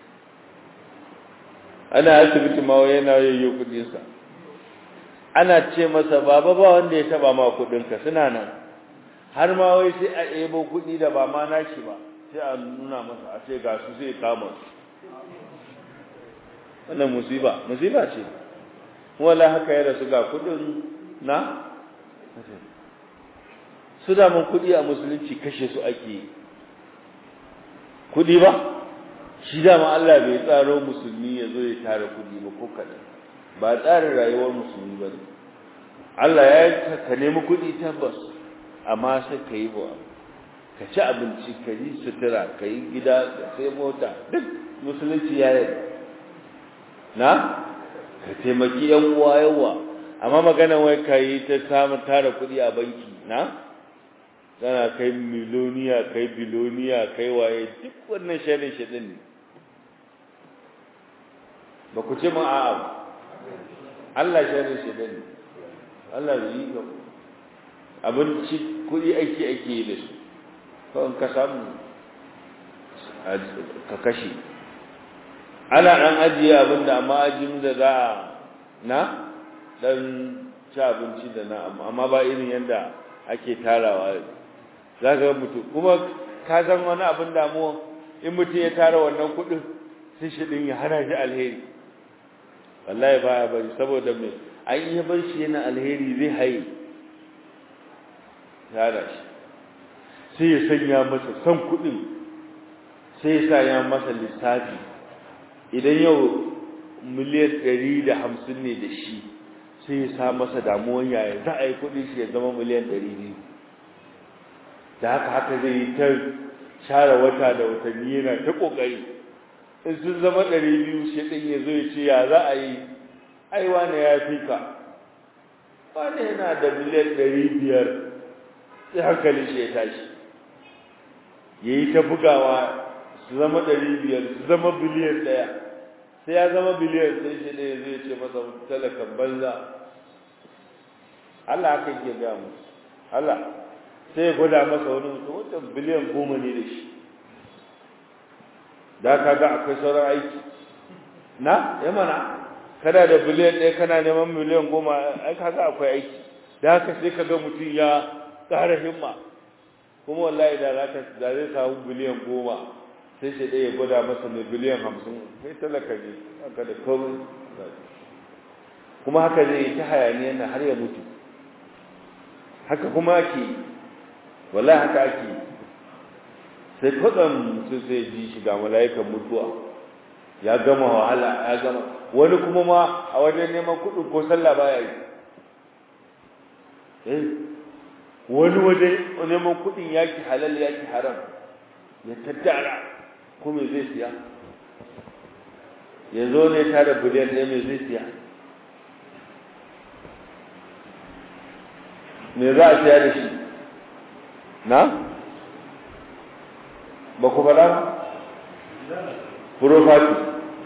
ana asibiti ma yana wayo kudinsa ana ce masa baba ba wanda ya taba ma kudinka suna nan har ma wai sai a ebo kudi da ba ma nashi ba sai a nuna masa a ce ga su sai kama su wannan musiba musiba ce wala haka ya rasu ga kudin na su da mun kudi a musulunci kashe su ake kudi ba shi da ma Allah bai tsaro musulmi ya zo ya tara kudi ba ko kadan ba tsarin rayuwar musulmi ba ne Allah ya ka nemi kudi tabbas amma sai ka yi ba ka ci abinci ka yi sutura ka yi gida ka sai mota duk musulunci ya yi na ka taimaki yan uwa yawa amma magana wai ka yi ta samun tara kuɗi a banki na kana kai miloniya kai biloniya kai waye duk wannan shirin shirin ne ba ku ce ma a'a Allah shirin shirin ne Allah bai yi ga abinci kuɗi aiki ake yi da su kawai ka samu ka kashe ana ɗan ajiye abin da amma ajin da za a na ɗan ci abinci da na amma ba irin yadda ake tarawa za ka mutu kuma ka san wani abin damuwa in mutum ya tara wannan kuɗin sai shi ɗin ya hana shi alheri wallahi ba ya bari saboda mai an iya bar shi yana alheri zai haye tara shi sai ya sanya masa son kuɗin sai ya sa ya masa lissafi idan yau miliyan ɗari da hamsin ne da shi sai ya sa masa damuwan yaya za a yi kuɗi shi ya zama miliyan ɗari biyu da haka haka zai yi ta share wata da watanni yana ta ƙoƙari in sun zama ɗari biyu shi ɗin ya zo ya ce ya za a yi ai wane ya fi ka wane yana da miliyan ɗari biyar sai hankali shi ya tashi ya yi ta bugawa su zama ɗari biyar su zama biliyan ɗaya sai ya zama biliyan sai shi ɗaya zai ce masa talakan banza Allah haka ke gaya musu Allah sai ya gwada masa wani mutum wata biliyan goma ne da shi da ka ga akwai sauran aiki na ya mana kana da biliyan ɗaya kana neman miliyan goma ai ka ga akwai aiki da haka sai ka ga mutum ya ƙara himma kuma wallahi da zaka da zai samu biliyan goma sai shi ɗaya gwada masa mai biliyan hamsin kai talaka ne haka da komai kuma haka zai yi ta hayaniya na har ya mutu haka kuma ake wallahi haka ake sai kwatsam mutum sai ji shi ga mala'ikan mutuwa ya gama wahala ya gama wani kuma ma a wajen neman kuɗin ko sallah baya yi eh wani waje neman kuɗin yaki halal yaki haram ya tattara ko me zai siya ya zo ne tare biliyan ɗaya me zai siya me za a siya da shi na ba ku faɗa ba furofati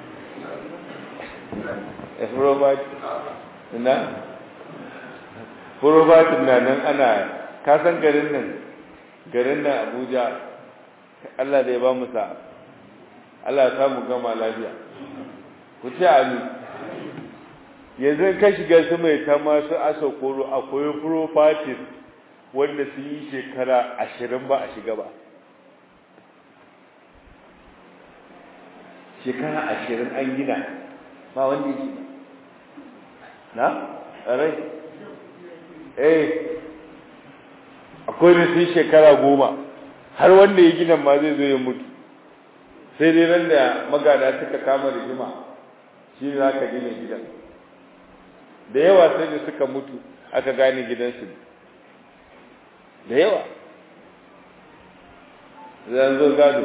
furofati na furofatin na nan ana kasan garin nan garin nan abuja allah da ya ba mu sa allah ya samu gama lafiya ku ce amin yanzu ka shiga su mai ta masu asa koro akwai furofatin wanda sun yi shekara ashirin ba a shiga ba shekara ashirin an gina ba wanda yake na rai eh akwai da sun shekara goma har wanda ya gina ma zai zo ya mutu sai dai ran da magada suka kama rigima shi ne za ka gina gidan da yawa sai da suka mutu aka gane gidansu da yawa zan zo gado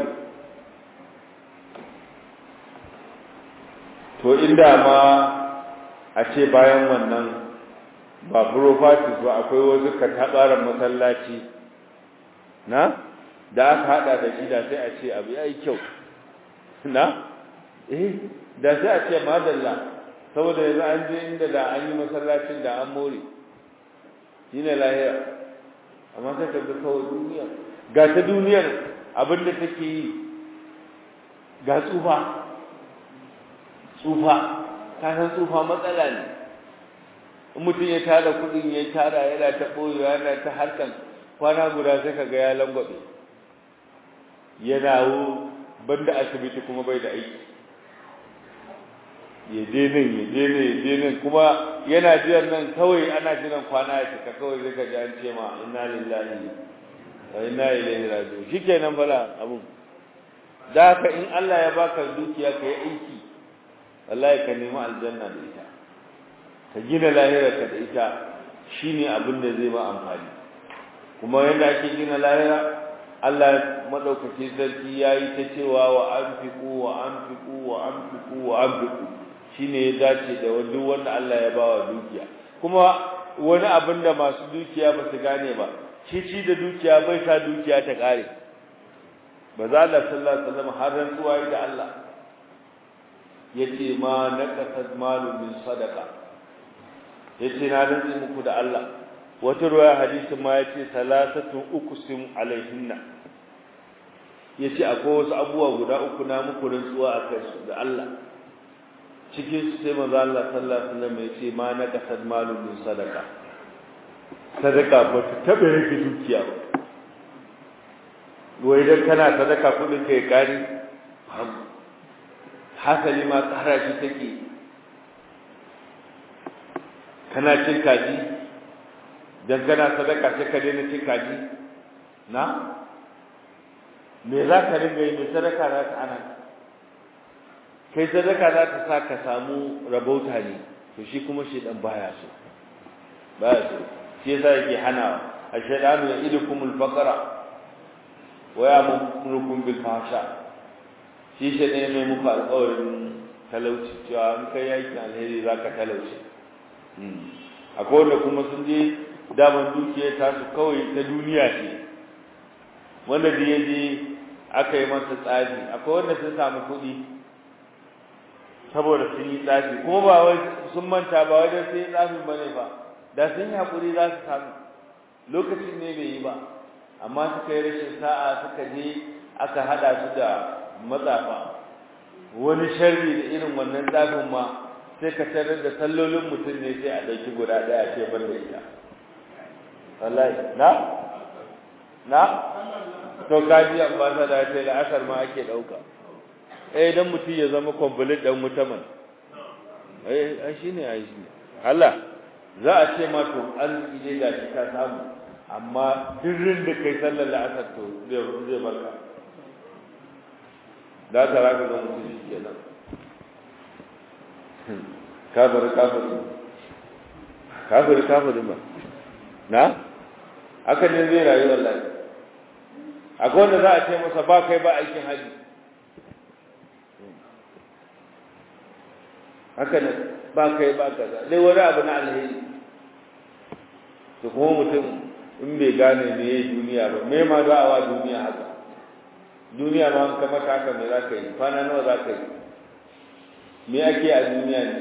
to inda ma a ce bayan wannan ba properties ba akwai wasu katabaran masallaci na da aka hada da shi da sai a ce abu yayi kyau na eh da sai a ce madalla saboda yanzu an je inda da an yi masallacin da an more shine lahira amma sai ka ga kawai duniya ga ta duniyar abin da take yi ga tsufa tsufa ka san tsufa matsala ne in mutum ya tara kudin ya tara yana ta ɓoyewa yana ta harkan kwana guda sai ka ga ya langwabe ya dawo banda asibiti kuma bai da aiki ya je nan ya je nan ya je nan kuma yana jiran nan kawai ana jiran kwana ya cika kawai zai ka ji an ce ma inna lillahi wa inna ilaihi raji'un shikenan bala abun da haka in Allah ya baka dukiya ka yi aiki wallahi ka nemi aljanna da ita ka gina lahirarka da ita shine abin da zai ba amfani kuma yadda ake gina lahira Allah madaukaki sarki yayi ta cewa wa anfiqu wa anfiqu wa anfiqu wa anfiqu shine ya dace da duk wanda Allah ya bawa dukiya kuma wani abin da masu dukiya ba su gane ba shi ci da dukiya bai sa dukiya ta kare ba za Allah sallallahu alaihi wasallam har rantsuwa da Allah yace ma naqasat malu min sadaqa yace na rantsi muku da Allah wata ruwaya hadisin ma yace salasatu uqsim alaihinna yace akwai wasu abubuwa guda uku na muku rantsuwa akai su da Allah cikin su sai manzo Allah sallallahu alaihi wasallam yace ma naqasat malu min sadaqa sadaka ba ta tabe rike dukiya ba wai dan kana sadaka kudin kai kari hasali ma tsara shi take kana cin kaji dan kana sadaka sai ka daina cin kaji na me za ka ringa yi mai sadaka za ka ana kai sadaka za ta sa ka samu rabauta ne to shi kuma shi dan baya so baya so shi yasa yake hanawa ashhadu ya idukumul faqra wa ya'murukum bil fahsha shi shi ne mai muku alƙawarin talauci cewa in kai yakin alheri za ka talauci akwai wanda kuma sun je daman dukiyar tasu kawai ta duniya ce wanda da ya je aka yi masa tsafi akwai wanda sun samu kuɗi saboda sun yi tsafi kuma ba wai sun manta ba wai da sun yi tsafin ba ne ba da sun yi haƙuri za su samu lokacin ne bai yi ba amma suka yi rashin sa'a suka je aka haɗa su da matsafa wani sharri da irin wannan tsafin ma sai ka tarar da sallolin mutum ne sai a ɗauki guda ɗaya ce ban da ita wallahi na na to kaji ambasada ya ce da asar ma ake ɗauka eh dan mutum ya zama complete dan mutaman eh ai shine ai shine Allah za a ce ma to arziki ne da shi ka samu amma dirrin da kai sallar la'asar to zai barka da ta raka ga mutum shi kenan kafir kafir kafir kafir ba na haka ne zai rayu wallahi akwai wanda za a ce masa ba kai ba aikin haji haka ne ba kai ba kaza dai wani abu na alheri to kuma mutum in bai gane me ya duniya ba me ma za a wa duniya haka duniya ma an kama haka me za ka yi kwana nawa za ka yi me ake a duniya ne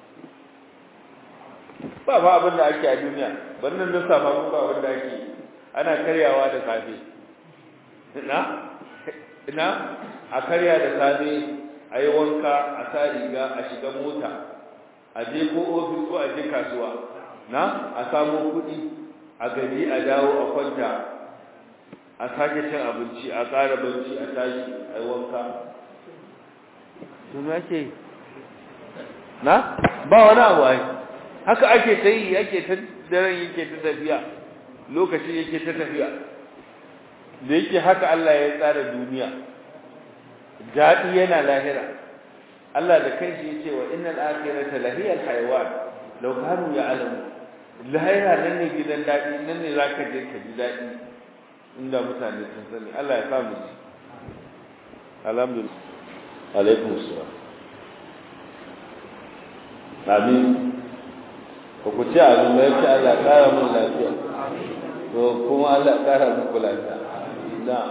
ba fa abin da ake a duniya wannan da safa mun ba abin da ake ana karyawa da safe ina ina a karya da safe a yi wanka a sa riga a shiga mota a je ko ofis ko a je kasuwa na a samu kuɗi a gaji a dawo a kwanta a sake cin abinci a ƙara banci a tashi a yi wanka tun ake na ba wani abu ai haka ake ta yi ake ta daren yake ta tafiya lokacin yake ta tafiya da yake haka Allah ya tsara duniya daɗi yana lahira Allah da kanshi ya ce wa innal akhirata lahiyal hayawan law kanu ya'lamu lahira nan ne gidan daɗi nan ne zaka je ka ji daɗi inda mutane sun sani Allah ya samu ji alhamdulillah alaikum assalam amin ko ku ci abin da yake Allah ya kara mun lafiya to kuma Allah ya kara muku lafiya na'am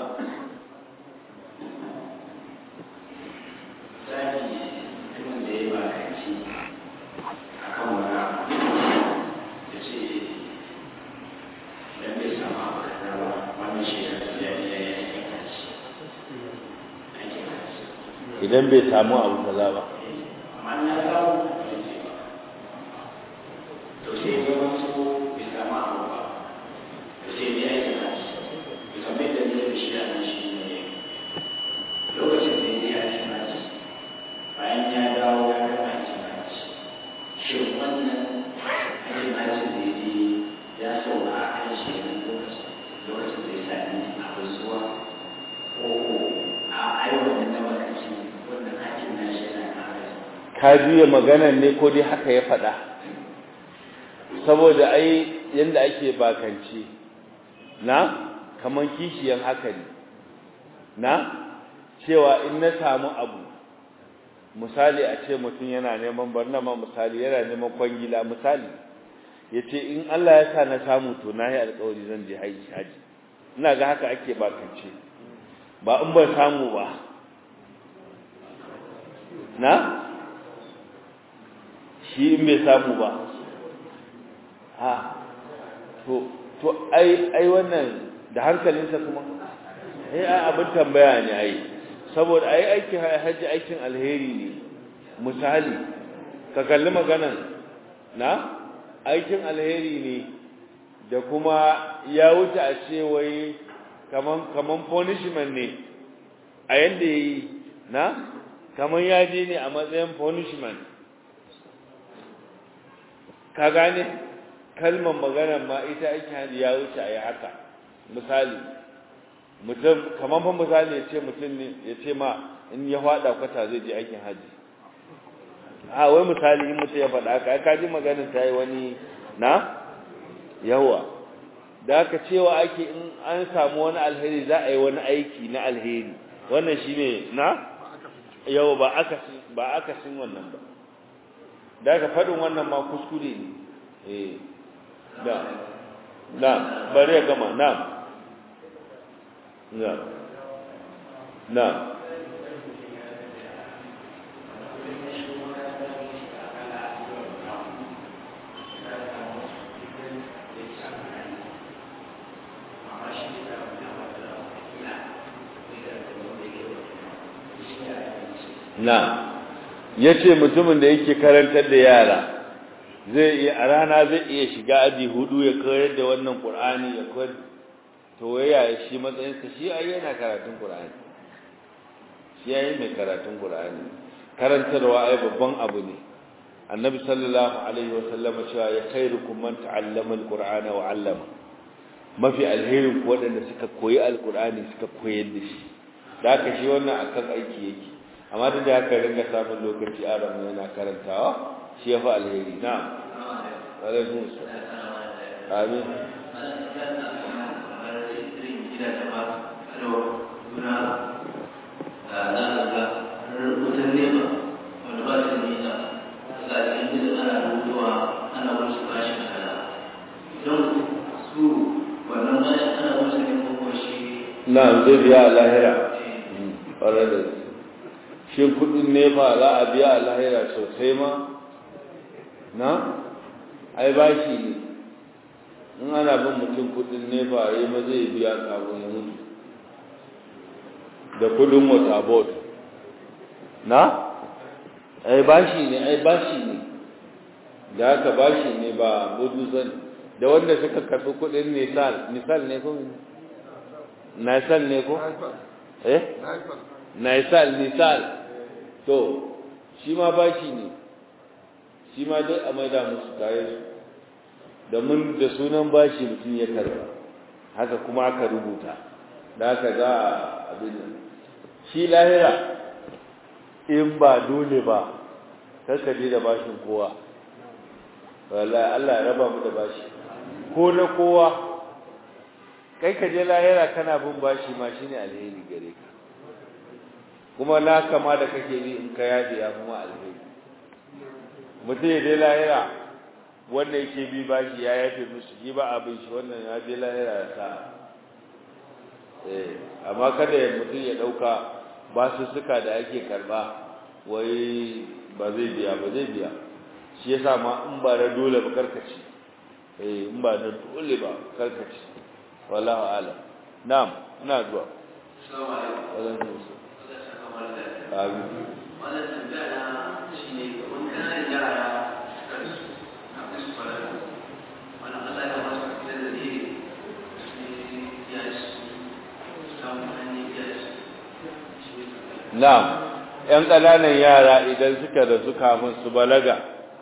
idan bai samu abu kaza ba ka juya maganan ne ko dai haka ya faɗa saboda ai yanda ake bakance na kaman kishiyan haka ne na cewa in na samu abu misali a ce mutum yana neman barna ma misali yana neman kwangila misali ya ce in Allah ya sa na samu to na yi alkawari zan je haji ina ga haka ake bakance ba in ban samu ba na shi in bai samu ba ha to to ai ai wannan da hankalinsa kuma eh abin tambaya ne ai saboda ai aikin haji aikin alheri ne misali ka kalli maganan na aikin alheri ne da kuma ya wuce a ce wai kaman kaman punishment ne a yanda yayi na kaman ya je ne a matsayin punishment ka gane kalmar maganar ma ita ake hadi ya wuce a yi haka misali mutum kamar fa misali ya ce mutum ne ya ce ma in ya fada kwata zai je aikin haji a wai misali in mutum ya faɗa haka ka ji maganar ta yi wani na yawa da aka cewa ake in an samu wani alheri za a yi wani aiki na alheri wannan shine na yawa ba akasin ba akasin wannan ba da aka faɗin wannan ma kuskure ne eh da na bari ya gama na na na na ya ce mutumin da yake karantar da yara zai iya a rana zai iya shiga aji hudu ya koyar da wannan qur'ani ya koyar to yaya shi matsayinsa shi ai yana karatun qur'ani shi yayi mai karatun qur'ani karantarwa ai babban abu ne annabi sallallahu alaihi wa sallam cewa ya khairukum man ta'allama alqur'ana wa 'allama mafi alherin ku wadanda suka koyi alqur'ani suka koyar da shi da haka shi wannan akan aiki yake amma duk da haka ringa samun lokaci a ramu yana karantawa shi ya fi alheri na alaikun su amin na zai biya a lahira ƙwarar da shi kudin nefa za a biya a lahira sosai ma na ai bashi ne in ana bin mutum kudin nefa ya yi ma zai biya kafin ya mutu da kudin wata board na ai bashi ne ai bashi ne da haka bashi ne ba gudu zan da wanda suka karɓi kudin nisal nisal ne ko nisal ne ko eh nisal nisal to shi ma bashi ne shi ma dai a maida musu kayan su da mun da sunan bashi mutum ya karba haka kuma aka rubuta da haka za a abin nan shi lahira in ba dole ba karka je da bashin kowa wallahi Allah ya raba mu da bashi ko na kowa kai ka je lahira kana bin bashi ma shine alheri gare ka kuma na kama da kake bi in ka yaje ya kuma alheri mutum ya je lahira wanda yake bi bashi ya yafe musu shi ba abin shi wannan ya je lahira ya sa eh amma kada ya mutum ya dauka basussuka da ake karba wai ba zai biya ba zai biya shi yasa ma in ba da dole ba karkaci eh in ba da dole ba karkaci wallahu alam na'am ina zuwa assalamu alaikum amin wannan tambaya na shine kamar kananan yara suka su na kasu fara wannan Allah ya ba su da da ne ya su samu hanyar ya su na'am ƴan ƙananan yara idan suka rasu kafin su balaga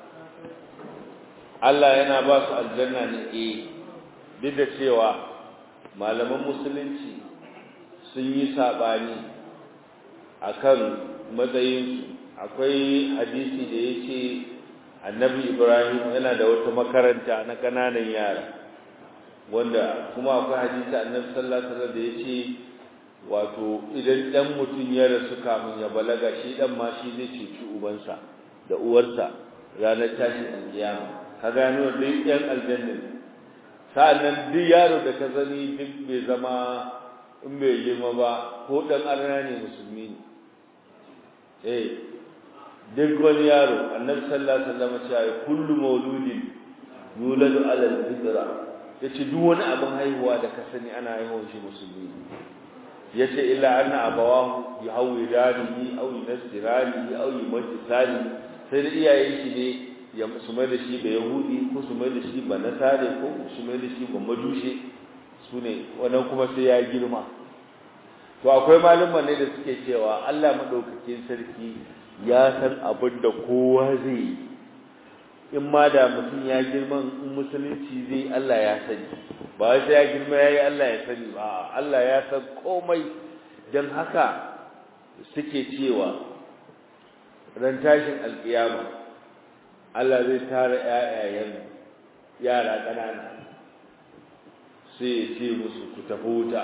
Allah yana ba su aljanna ne eh duk da cewa malaman musulunci sun yi sabani akan matsayinsu akwai hadisi da ya ce annabi ibrahim yana da wata makaranta na ƙananan yara wanda kuma akwai hadisi annabi sallallahu alaihi wasallam da ya ce wato idan dan mutum ya rasu kafin ya balaga shi dan ma shi zai ceci ubansa da uwarsa ranar tashin alkiyama ka gano duk yan aljanna sa'annan duk yaro da ka zani duk bai zama in bai girma ba ko dan arna ne musulmi ne eh duk wani yaro annabi sallallahu alaihi wasallam ya ce kullu mauludin yuladu ala al-fitra yace duk wani abin haihuwa da ka sani ana haihuwar shi musulmi yace illa anna abawahu yuhawidanihi aw yunasirani aw yumajisani sai da iyayen shi ne ya su mai da shi ba yahudi ko su mai da shi ba nasare ko su mai da shi ba majushe su ne wannan kuma sai ya girma to akwai malumman ne da suke cewa Allah madaukakin sarki ya san abin da kowa zai yi in ma da mutum ya girma in musulunci zai Allah ya sani ba sai ya girma yayi Allah ya sani ba Allah ya san komai dan haka suke cewa ran tashin alkiyama Allah zai tara ƴaƴayen yara ƙanana sai ya ce musu ku tafi wuta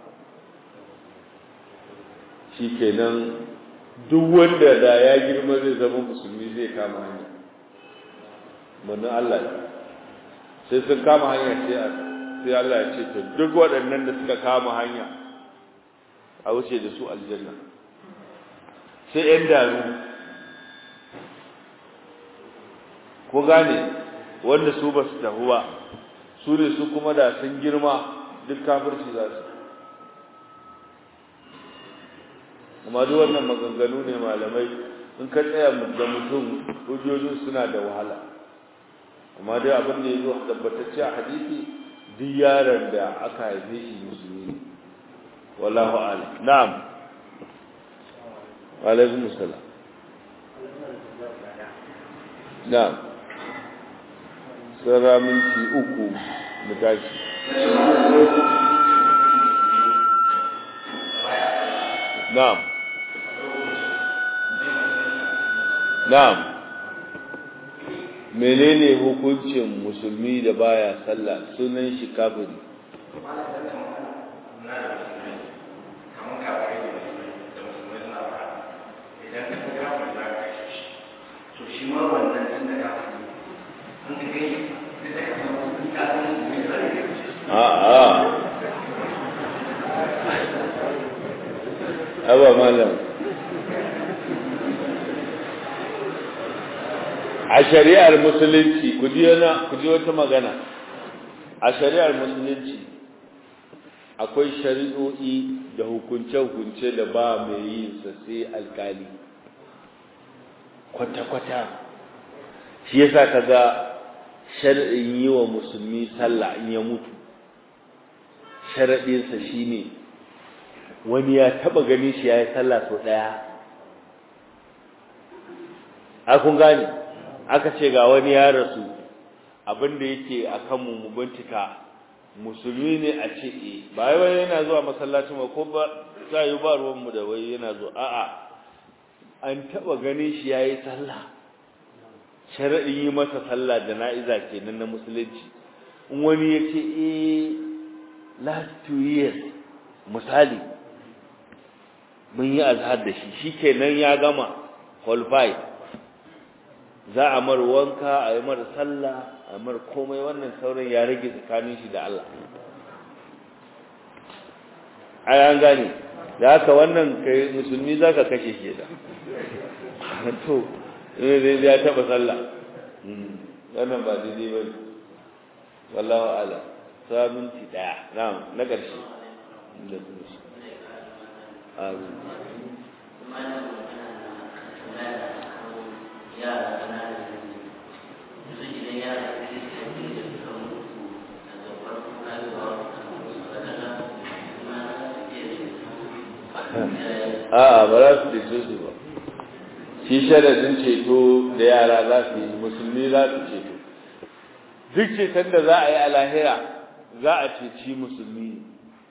shikenan duk wanda da ya girma zai zama musulmi zai kama hanya manzon Allah sai sun kama hanya sai sai Allah ya ce to duk waɗannan da suka kama hanya a wuce da su aljanna sai ɗan daru ko gane wanda su ba su tafi ba su ne su kuma da sun girma duk kafirci za su amma duk wannan maganganu ne malamai in ka tsaya da mutum hujjojin suna da wahala amma dai abin da ya zo tabbatacce a hadisi duk yaron da aka haife shi musulmi ne wallahu a'lam na'am wa alaikum assalam na'am sara minti uku mu tashi na'am na'am menene hukuncin musulmi da baya sallah sunan shi kafiri a'a aba malam a shari'ar musulunci ku ji wata magana a shari'ar musulunci akwai shari'o'i da hukunce-hukunce da ba mai yin sa sai alkali kwata-kwata shi yasa kaga shar'in yi wa musulmi sallah in ya mutu sharaɗinsa shine wani ya taba ganin shi ya yi sallah sau ɗaya a kun gane aka ce ga wani ya rasu abinda yake a kanmu mu bincika musulmi ne a ce e ba wai yana zuwa masallacin ba ko ba za yi ba ruwanmu da wai yana zuwa a'a an taba ganin shi ya yi sallah sharaɗin yi masa sallah da na'iza kenan na musulunci in wani ya ce e last two years misali mun yi azhar da shi shikenan ya gama qualified za a mar wanka a yi mar sallah a mar komai wannan sauran ya rage tsakanin shi da Allah ai an gane da haka wannan kai musulmi zaka kashe shi da to ne ya taba sallah wannan ba daidai ba wallahu ala sa minti daya na'am na karshe da kuma amin a'a ba za su ceto su ba shi sharadin ceto da yara za su yi musulmi za su ceto duk ceton da za a yi a lahira za a ceci musulmi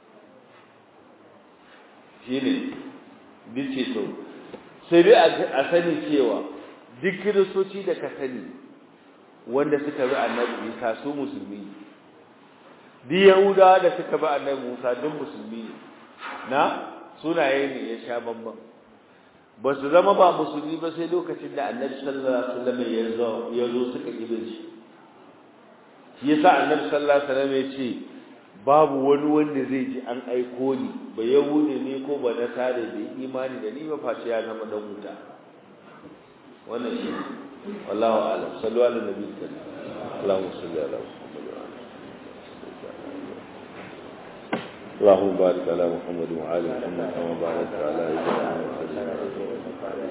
shi ne duk ceto sai dai a sani cewa duk kiristoci da ka sani wanda suka bi annabi isa su musulmi duk yahudawa da suka bi annabi musa duk musulmi ne na sunaye ne ya sha bambam ba su zama ba musulmi ba sai lokacin da annabi sallallahu alaihi wasallam ya zo suka kibin shi shi yasa annabi sallallahu alaihi wasallam ya ce babu wani wanda zai ji an aiko ni ba yahude ne ko ba nasare da imani da ni ba face ya zama dan wuta wannan shi wallahu a'lam sallu ala nabi sallallahu alaihi wasallam اللهم بارك على محمد وعلى محمد كما باركت على ابراهيم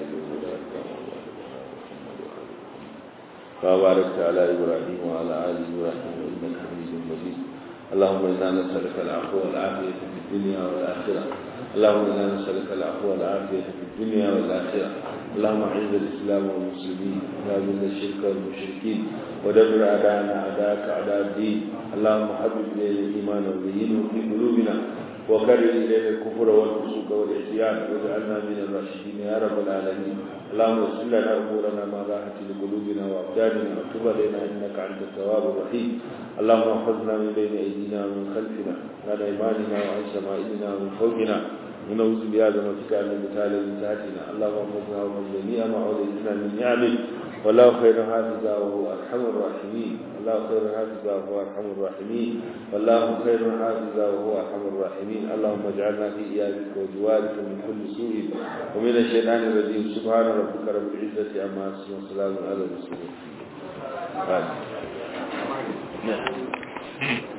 كما باركت على ابراهيم وعلى ال ابراهيم انك حميد مجيد اللهم انا نسالك العفو والعافيه في الدنيا والاخره اللهم انا نسالك العفو والعافيه في الدنيا والاخره اللهم اعز الاسلام والمسلمين واذل الشرك والمشركين ودمر اعداءنا اعداءك اعداء الدين اللهم حبب الينا الايمان وزينه في قلوبنا وكرر الينا الكفر والفسوق والعصيان واجعلنا من الراشدين يا رب العالمين اللهم اغفر لنا امورنا ما راحت لقلوبنا وابداننا وتب علينا انك انت التواب الرحيم اللهم احفظنا من بين ايدينا ومن خلفنا عن ايماننا وعن شمائلنا ومن فوقنا ونعوذ بعظمتك ان نبتال من تحتنا اللهم احفظنا ومن جميع ما اوليتنا من نعمك والله خير حافظا وهو ارحم الراحمين الله خير حافظا وهو ارحم الراحمين والله خير حافظا وهو ارحم الراحمين اللهم اجعلنا في ايادك وجوارك من كل سوء ومن الشيطان الرجيم سبحان ربك رب العزه عما يصفون وسلام على المرسلين